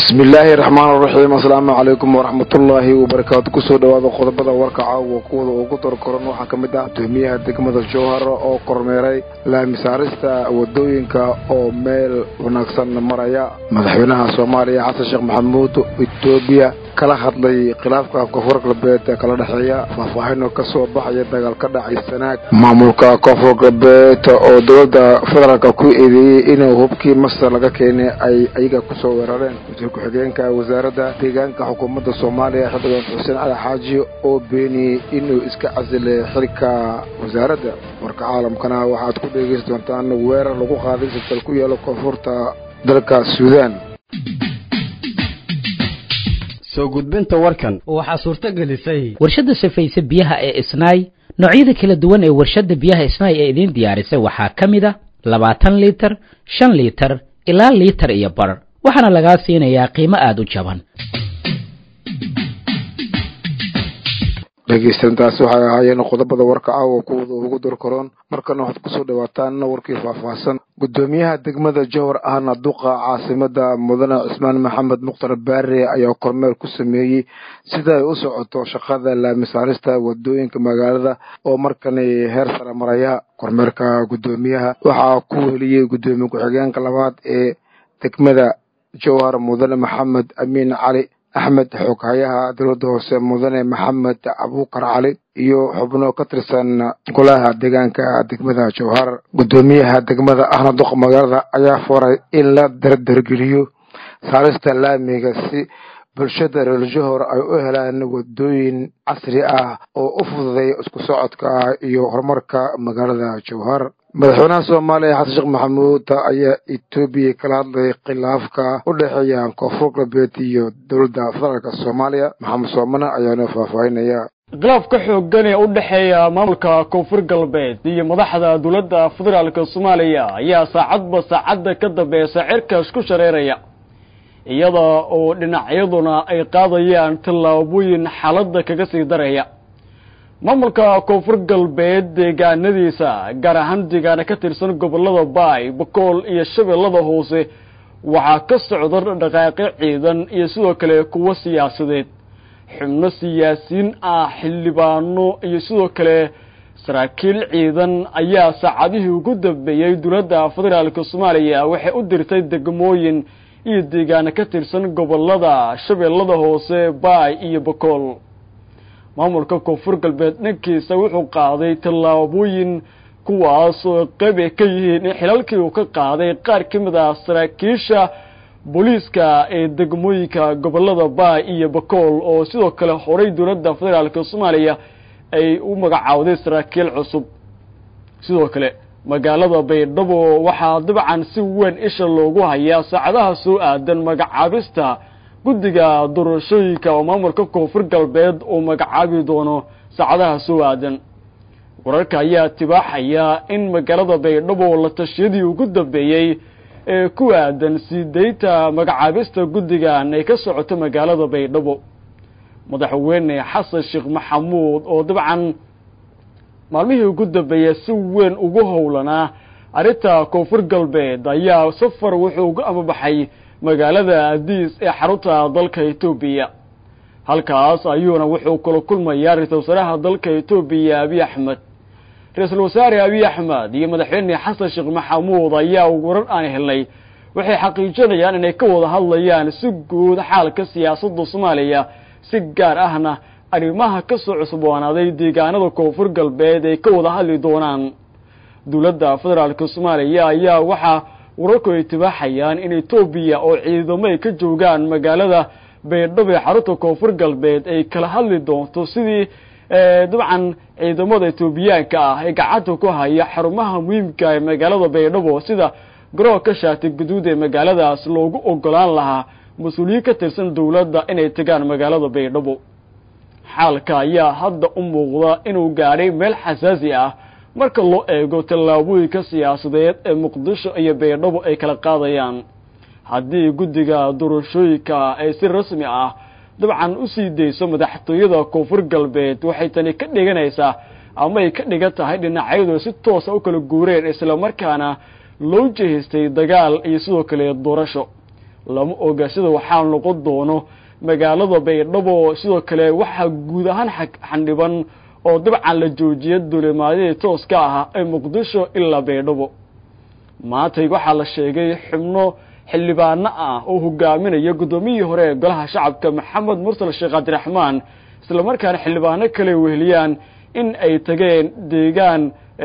bismi illaahi raxmaan raxiim asalaamu calaykum waraxmatullaahi wabarakaatu kusoo dhawaada qodobada warka caawa kuwada ugu darkoran waxaa ka mid ah gudoomiyaha degmada jowhar oo kormeeray laamisaarista wadooyinka oo meel wanaagsan maraya madaxweynaha soomaaliya xasan sheekh maxamuud etoobiya kala hadlay khilaafka koonfur galbeed ee kala dhexeeya faahfaahinoo ka soo baxaya dagaal ka dhacay sanaag maamulka koonfur galbeed oo dowladda federaalka ku eedeeyey inuu hubkii masar laga keenay ay ayaga kusoo weerareen wasiir ku-xigeenka wasaaradda deegaanka xukuumadda soomaaliya xildhibaan xuseen cali xaaji oo beeniyey inuu iska casilay xilka wasaaradda warka caalamkana waxaad ku dhegeysan doontaan weerar lagu qaaday sirtal ku yaalo koonfurta dalka suudaan soo gudbinta warkan waxaa suurto gelisay warshadda safayse biyaha ee isnaay noocyada kala duwan ee warshadda biyaha isnaay ee idiin diyaarisay waxaa ka mid a labaatan liitar shan liitar ilaa liitar iyo bar waxaana lagaa siinayaa qiimo aada u jaban dhegeystantaasi waxay ahaayeen qodobada warka caawa kuwada ugu darkaroon markana waxaad kusoo dhawaataan warkii faahfaahsan gudoomiyaha degmada jowhar ahna duqa caasimada mudane cismaan maxamed mukhtar baare ayaa kormeer ku sameeyey sida ay u socoto shaqada laamisaarista wadooyinka magaalada oo markani heer sare maraya kormeerka gudoomiyaha waxaa ku weliyey gudoomiye ku-xigeenka labaad ee degmada jowhar mudane maxamed amiin cali axmed xoghayaha dowladda hoose mudane maxamed abuukar cali iyo xubno ka tirsan golaha deegaanka degmada jowhar gudoomiyaha degmada ahna duqa magaalada ayaa faray in la dardargeliyo saarista laamiga si bulshada reer johor ay u helaan wadooyin casri ah oo u fududay isku socodka iyo horumarka magaalada jowhar madaxweynaha soomaaliya xasan sheekh maxamuud ayaa etoobiya kala hadlay khilaafka u dhexeeya koonfur galbeed iyo dowladda federaalk soomaaliya maxamed soomane ayaana faahfaahinaya khilaaf ka xoogan ee u dhexeeya maamulka koonfur galbeed iyo madaxda dowladda federaalk soomaaliya ayaa saacadba saacadda ka dambeysa cirkaas ku shareeraya iyada oo dhinacyaduna ay qaadayaan tallaabooyin xaaladda kaga sii daraya maamulka koonfur galbeed deegaanadiisa gaar ahaan deegaana ka tirsan gobolada baay bakool iyo shabeellada hoose waxaa ka socda dhaqaaqyo ciidan iyo sidoo kale kuwo siyaasadeed xubno siyaasiyiin ah xildhibaano iyo sidoo kale saraakiil ciidan ayaa saacadihii ugu dambeeyey dowladda federaalk soomaaliya waxay u dirtay degmooyin iyo deegaano ka tirsan gobolada shabeellada hoose baay iyo bakool maamulka koonfur galbeed dhankiisa wuxuu qaaday tallaabooyin kuwaas oo qayb ay ka yihiin in xilalkii uu ka qaaday qaar ka mid ah saraakiisha booliiska ee degmooyinka gobolada baay iyo bakool oo sidoo kale horay dowladda federaalk soomaaliya ay u magacaawday saraakiil cusub sidoo kale magaalada baydhabo waxaa dabcan si weyn isha loogu hayaa saacadaha soo aadan magacaabista guddiga doorashooyinka oo maamulka koonfur galbeed uu magacaabi doono saacadaha soo aadan wararka ayaa tibaaxaya in magaalada baydhabo la tashiyadii ugu dambeeyey ee ku aadan sii daynta magacaabista guddigan ay ka socoto magaalada baydhabo madaxweyne xasan sheekh maxamuud oo dabcan maalmihii ugu dambeeyey si weyn ugu howlanaa arrinta koonfur galbeed ayaa safar wuxuu uga amabaxay magaalada adiis ee xarunta dalka etoobiya halkaas ayuuna wuxuu kula kulmayaa ra-iisul wasaaraha dalka etoobiya abiy axmed ra-iisul wasaare abiy axmed iyo madaxweyne xasan sheekh maxamuud ayaa warar aan helnay waxay xaqiijinayaan inay ka wada hadlayaan si guud xaalka siyaasadda soomaaliya si gaar ahna arrimaha ka soo cusboonaaday deegaanada koonfur galbeed ay ka wada hadli doonaan dowladda federaalk soomaaliya ayaa waxaa wararku ay tibaaxayaan in etoobiya oo ciidamo ay ka joogaan magaalada baydhabo ee xarunta koonfur galbeed ay kala hadli doonto sidii dabcan ciidamada etoobiyaanka ah ee gacanta ku haya xarumaha muhiimka ee magaalada baydhabo sida garoonka shaati guduud ee magaaladaas loogu ogolaan lahaa mas-uuliyiin ka tirsan dowladda inay tegaan magaalada baydhabo xaalka ayaa hadda u muuqda inuu gaadhay meel xasaasi ah marka loo eego tallaabooyinka siyaasadeed ee muqdisho iyo baydhabo ay kala qaadayaan haddii guddiga doorashooyinka ay si rasmi ah dabcan u sii dayso madaxtooyada koonfur galbeed waxay tani ka dhiganaysaa ama ay ka dhigan tahay dhinacyadu si toosa u kala guureen islamarkaana loo jehaystay dagaal iyo sidoo kale doorasho lama oga sida waxaa noqon doono magaalada baydhabo sidoo kale waxaa guud ahaan xandhiban oo dabcan la joojiya duulimaadyadii tooska ahaa ee muqdisho ilaa baydhabo maantay waxaa la sheegay xubno xildhibaano ah oo hogaaminaya guddoomiyihii hore ee golaha shacabka maxamed mursal sheekh cabdiraxmaan islamarkaana xildhibaano kale weheliyaan in ay tageen deegaan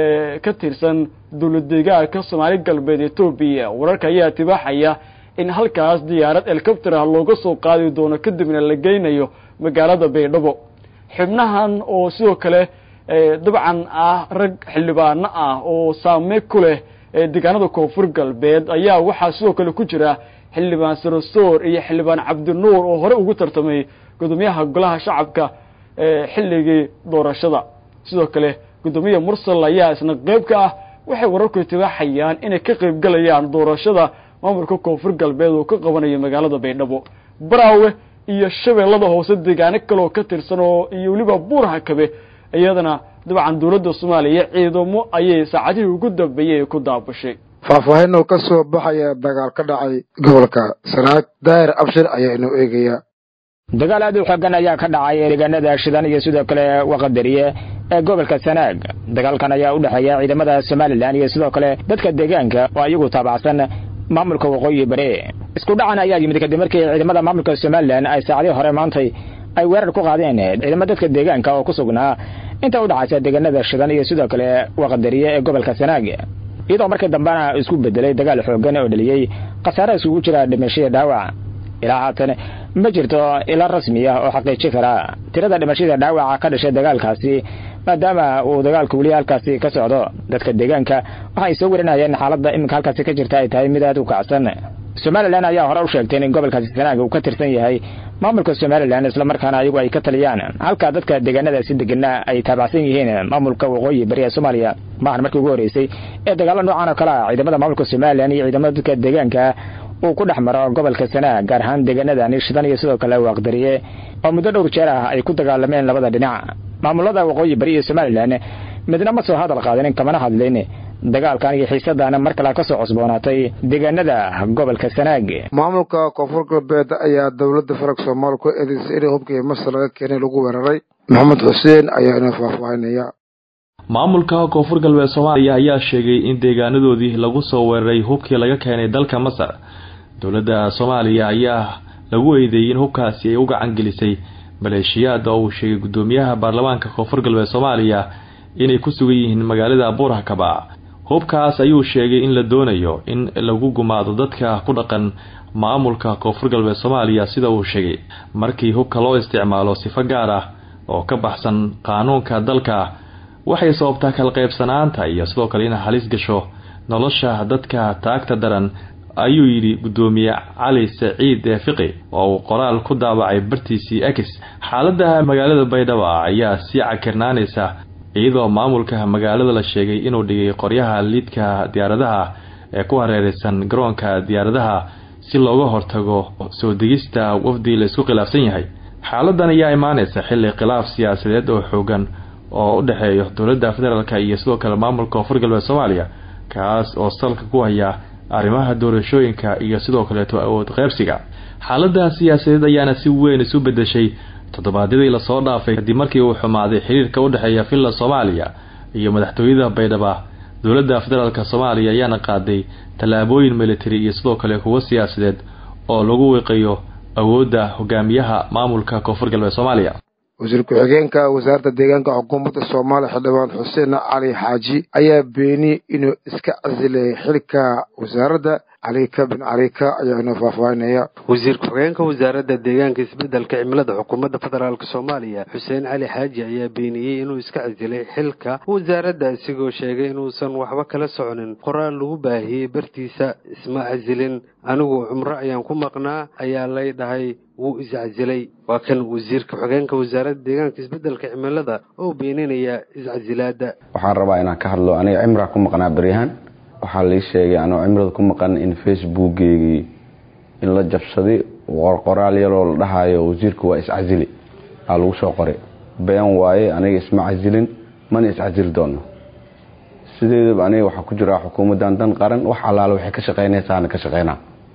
ka tirsan dowlad deegaanka soomaali galbeed etoobiya wararka ayaa tibaaxaya in halkaas diyaarad helicopter ah looga soo qaadi doono kadibna la geynayo magaalada baydhabo xubnahan oo sidoo kale dabcan ah rag xildhibaano ah oo saame ku leh deegaanada koonfur galbeed ayaa waxaa sidoo kale ku jira xildhibaan sarasoor iyo xildhibaan cabdinuur oo hore ugu tartamay gudoomiyaha golaha shacabka xilligii doorashada sidoo kale guddoomiya mursal ayaa isna qeyb ka ah waxay wararku itibaaxayaan inay ka qeyb galayaan doorashada maamulka koonfur galbeed oo ka qabanayo magaalada baydhabo baraawe iyo shabeellada hoose deegaano kaleoo ka tirsan oo iyo weliba buuraha kabe iyadana dabcan dowladda soomaaliya ciidamo ayay saacadihii ugu dambeeyey ku daabashay faahfaahin oo ka soo baxaya dagaal ka dhacay gobolka sanaag daahir abshir ayaa inoo eegaya dagaal aad u xoogan ayaa ka dhacay deegaanada shidan iyo sidoo kale waqadariye ee gobolka sanaag dagaalkan ayaa u dhexeeya ciidamada somalilan iyo sidoo kale dadka deegaanka oo iyagu taabacsan maamulka waqooyi bari isku dhacan ayaa yimid kadib markii ciidamada maamulka somalilan ay saacadii hore maantay ay weerar ku qaadeen ciidamo dadka deegaanka oo ku sugnaa inta u dhaxaysa deegaanada shidan iyo sidoo kale waqadariye ee gobolka sanaag iyadoo markii dambena isku bedelay dagaal xoogan oo dhaliyey khasaare isugu jira dhimashada dhaawac ilaa haatan ma jirto ila rasmi ah oo xaqiijin kara tirada dhimashada dhaawaca ka dhashay dagaalkaasi maadaama uu dagaalku weli halkaasi ka socdo dadka deegaanka waxay soo warinayeen xaaladda iminka halkaasi ka jirta ay tahay mid aad u kacsan somalilan ayaa hore u sheegtay in gobolkaasi sanaag uu ka tirsan yahay maamulka somalilan islamarkaana ayagu ay ka taliyaan halka dadka deegaanadaasi degana ay taabacsan yihiin maamulka waqooyi bari ee soomaaliya maahan markii ugu horreysay ee dagaalo noocan oo kale ah ciidamada maamulka somalilan iyo ciidamada dadka deegaanka uu ku dhex maro gobolka sanaag gaar ahaan deegaanadani shidan iyo sidoo kale waaqdariye oo muddo dhowr jeer ah ay ku dagaalameen labada dhinac maamulada waqooyi bari iyo somalilan midna ma soo hadal qaadanin kamana hadlin dagaalkan iyo xiisadana mar kale ka soo cusboonaatay deegaanada gobolka sanaag maamulka koonfur galbeed ayaa dowladda farag soomaaliya ku eedeysay inay hubkii masar laga keenay lagu weeraray maxamed xuseen ayaa inoo faahfaahinaya maamulka koonfur galbeed soomaaliya ayaa sheegay in deegaanadoodii lagu soo weeraray hubkii laga keenay dalka masar dowladda soomaaliya ayaa lagu eedeeyey in hubkaasi ay u gacan gelisay maleeshiyaad oo uu sheegay guddoomiyaha baarlamaanka koonfur galbeed soomaaliya inay ku sugan yihiin magaalada buurhakaba hubkaas ayuu sheegay in la doonayo in lagu gumaado dadka ku dhaqan maamulka koonfur galbeed soomaaliya sida uu sheegay markii hubka loo isticmaalo sifo gaar ah oo ka baxsan qaanuunka dalka waxay sababtaa kala qaybsanaanta iyo sidoo kale in halis gasho nolosha dadka taagta daran ayuu yidhi guddoomiye cali saciid fiqi oo uu qoraal ku daabacay bartiisii ex xaalada magaalada baydhabo ayaa sii cakirnaanaysa iyadoo maamulka magaalada la sheegay inuu dhigay qoryaha liidka diyaaradaha ee ku hareereysan garoonka diyaaradaha si looga hortago soo degista wafdi la isku khilaafsan yahay xaaladan ayaa imaaneysa xilli khilaaf siyaasadeed oo xoogan oo u dhexeeyo dowladda federaalk iyo sidoo kale maamulka koonfur galbeed soomaaliya kaas oo salka ku haya arrimaha doorashooyinka iyo sidoo kaleeto awood qeybsiga xaalada siyaasadeed ayaana si weyn isu bedeshay toddobaadyadii lasoo dhaafay kadib markii uu xumaaday xiriirka u dhexeeya villa soomaaliya iyo madaxtooyada baydhaba dowladda federaalk soomaaliya ayaana qaaday tallaabooyin militari iyo sidoo kale kuwo siyaasadeed oo lagu wiiqayo awoodda hogaamiyaha maamulka koonfur galbeed soomaaliya wasiir ku-xigeenka wasaaradda deegaanka xukuumadda soomaaliya xildhibaan xuseen cali xaaji ayaa beeniyey inuu iska casilay xilka wasaaradda calika bin calika ayaa inoo faahfaahinaya wasiir ku-xigeenka wasaaradda deegaanka isbeddelka cimilada xukuumadda federaalk soomaaliya xuseen cali xaaji ayaa beeniyey inuu iska casilay xilka wasaaradda isigoo sheegay inuusan waxba kala soconin qoraal lagu baahiyey bartiisa isma casilin anigu cumro ayaan ku maqnaa ayaa lay dhahay wuu iscasilay waa kan wasiir ku-xigeenka wasaaradda deegaanka isbeddelka cimilada oo beeninaya iscasilaadda waxaan rabaa inaan ka hadlo aniga cimraa ku maqnaa beryahan waxaa lii sheegay anoo cimrada ku maqan in facebookgeygii in la jabsaday qoraal yaloo la dhahayo wasiirka waa iscasili aa lagu soo qoray been waaye aniga isma casilin mana iscasili doono sideedaba aniga waxaa ku jiraa xukuumaddan dan qaran wax allaale waxay ka shaqaynaysaana ka shaqaynaa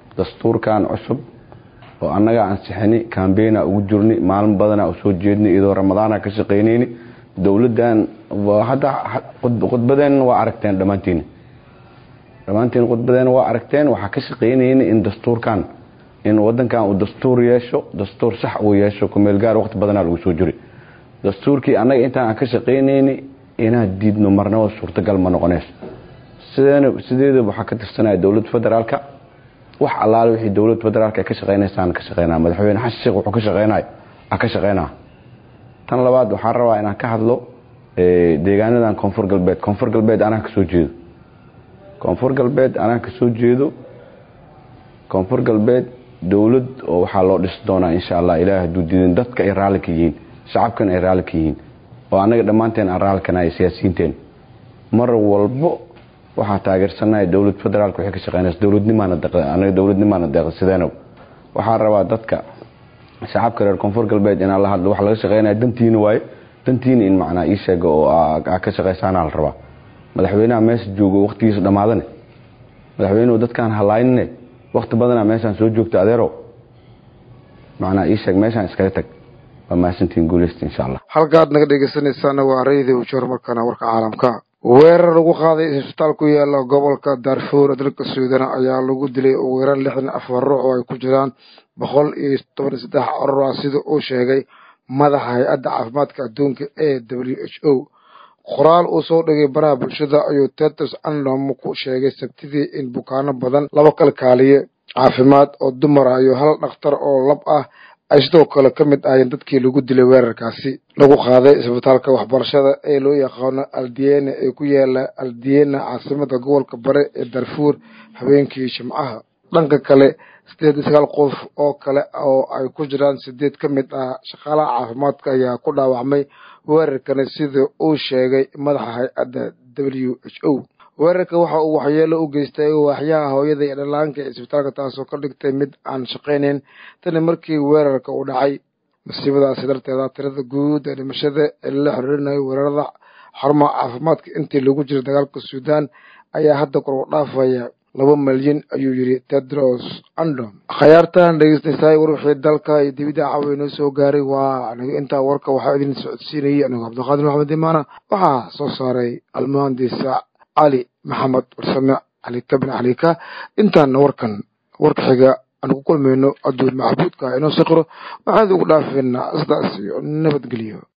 dastuurkan cusub oo annaga ansixini cambeina ugu jirni maalin badana usoo jeedni iyadoo ramadaana ka shaqaynayni dowladdan hadda khudbadeen waa aragteen dhammaantiin dhammaantiin khudbadeen waa aragteen waxaa ka shaqaynayni in dastuurkan in wadankan uu dastuur yeesho dastuur sax uu yeesho kumeel gaar waqti badanaa lagu soo jiri dastuurkii annaga intaan aan ka shaqaynayni inaan diidno marnaba suurtagal ma noqonayso sideen sideeda waxaa ka tirsanaya dowladda federaalka wax allaale wixii dowladda federaalka ay ka shaqaynaysaan ka shaqaynaa madaxweyne xasan sheekh wuxuu ka shaqaynaya a ka shaqaynaa tan labaad waxaan rabaa inaan ka hadlo deegaanadan koonfur galbeed koonfur galbeed anaa kasoo jeedo koonfur galbeed anaa kasoo jeedo koonfur galbeed dowlad oo waxaa loo dhisi doonaa insha allah ilaah hadduu diidin dadka ay raalli ka yihiin shacabkan ay raalli ka yihiin oo annaga dhammaanteen aan raalli kana ay siyaasiyiinteen mar walbo waxaa taageersanahay dowlad federaalka waxay ka shaqeynaysa dowladnimaana anaga dowladnimaana deeqa sideenow waxaa rabaa dadka shacabka reer koonfur galbeed inaan la hadlo waxa laga shaqeynaya dantiina waaye dantiina in macnaa ii sheega oo aa ka shaqaysaana la rabaa madaxweynaha meesha joogo waqtigiisa dhammaadane madaxweynuhu dadkaan halaynine waqti badanaa meeshaan soo joogta adeerow macnaa ii sheeg meeshaan iskaga tag waa mahadsantiin guuleysta insha allah halkaad naga dhegeysanaysaana waa raydi ujoor markaana warka caalamka weerar lagu qaaday isbitaal ku yaala gobolka darfuur dalka suudan ayaa lagu dilay ugu yaraan lixdan afar ruux oo ay ku jiraan boqol iyo toban iyo saddex carur ah sida uu sheegay madaxa hay-adda caafimaadka adduunka ee w h o qoraal uu soo dhigay baraha bulshada ayuu tetos andom ku sheegay sabtidii in bukaano badan laba kalkaaliye caafimaad oo dumar ah iyo hal dhakhtar oo lab ah ay sidoo kale ka mid ahayeen dadkii lagu dilay weerarkaasi lagu qaaday isbitaalka waxbarashada ee loo yaqaano aldiene ee ku yaala aldiena caasimada gobolka bare ee darfuur habeenkii jimcaha dhanka kale sideed iyo sagaal qof oo kale oo ay ku jiraan sideed ka mid ah shaqaalaha caafimaadka ayaa ku dhaawacmay weerarkani sida uu sheegay madaxa hay-adda w h o weerarka waxa uu waxyeelo u geystay waaxyaha hooyada iyo dhallaanka ee isbitaalka taasoo ka dhigtay mid aan shaqaynayn tani markii weerarka uu dhacay masiibadaasi darteeda tirada guud ee dhimashada ee lala xiriirinayo weerarada xarumaha caafimaadka intii lagu jiray dagaalka suudaan ayaa hadda kor u dhaafaya laba malyan ayuu yidhi tedros andom khayaartan dhegeystaysay war wixii dalka iyo dibidda caawa inoo soo gaaray waa aniga intaa warka waxaa idin socodsiinayay anigu cabdiqaadir maxamed imaana waxaa soo saaray almuhandisa cali maxamed warsame cali kabin calika intaana warkan warka xiga aan ku kulmayno adduun maxbuudka inoo saqiro waxaad ugu dhaafeynaa sidaas iyo nabadgelyo